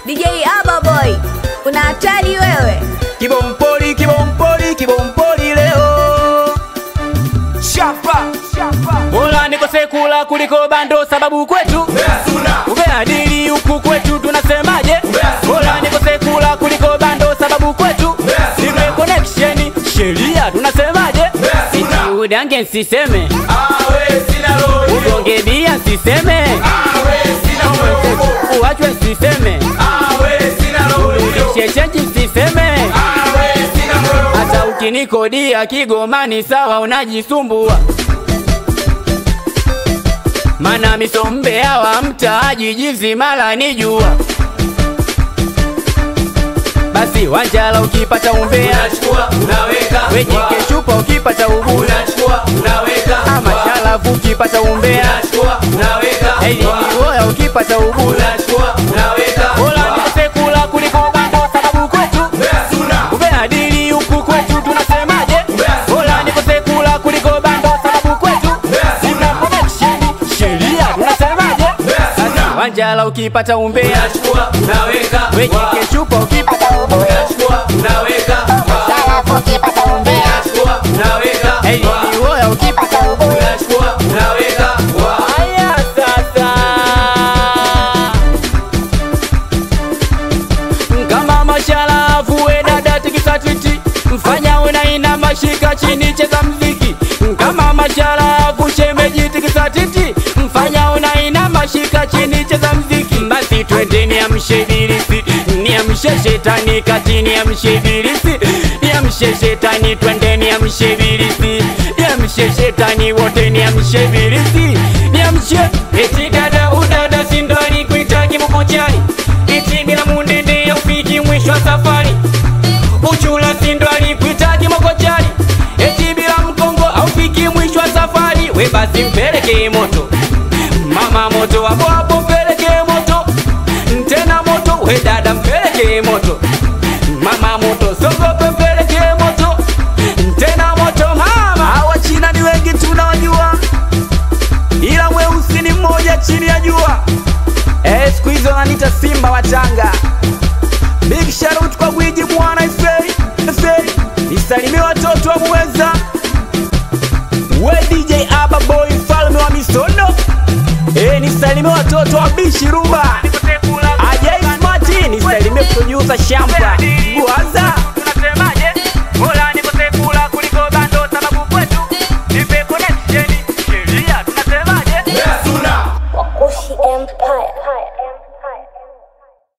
DJ Aba Boy, una hatari wewe. Kibompoli, kibompoli, kibompoli leo. Shapa, shapa. Bora nikose kula kuliko bando sababu kwetu. Umeadili huku kwetu tunasemaje? Bora nikose kula kuliko bando sababu kwetu. Nipe connection, sheria tunasemaje? Iti udange nsiseme. Ugonge bia nsiseme. Uachwe nsiseme. Urudishe chenji nsiseme. Hata ukinikodia Kigomani sawa, unajisumbua mana misombe hawa mtaaji jizi mala nijua. Basi wanjala ukipata umbea, wejike chupa ukipata ubuya, ama shalafu ukipata umbea, eliniwoya ukipata ubuya. Bora nikose kula kuliko bando sababu kwetu umeadili huku kwetu tunasemaje? Bora nikose kula kuliko bando sababu kwetu sina connection, sheria tunasemaje? Sasa wanjala ukipata umbea, wejike chupa ukipata ubuya, Shalafu ukipata umbea, eliniwoya ukipata ubuya. Haya sasa, kama mashalafu we dada tikisa titi, mfanya unaina mashika chini, cheza mziki. Kama mashalafu shemeji tikisa titi, mfanya unaina mashika chini, cheza mziki. Basi twende niamshe ibilisi, niamshe shetani kati, niamshe ibilisi, niamshe shetani, twende niamshe ibilisi, niamshe shetani wote, niamshe ibilisi, niamshe eti dada udada sindani kuitaki mukojani eti bila mundende ya ufiki mwisho wa safari uchula sindwani kuitaki mokojani eti bila mkongo aufiki mwisho wa safari we basi mpeleke moto mama moto hapo hapo mpeleke moto tena moto we dada mpeleke moto mama moto sogope mpeleke moto tena moto mama hawa china ni wengi tunawajua ila weusi ni mmoja chini ya jua Eh, siku hizo wananiita simba wachanga. Big shout out kwa gwiji mwana Ifei, Ifei. Nisalimie watoto wa Muweza. We DJ Aba Boy mfalme wa misono. Eh, nisalimie watoto wa Bishi Rumba. Ajay Smart, nisalimie producer Shamba.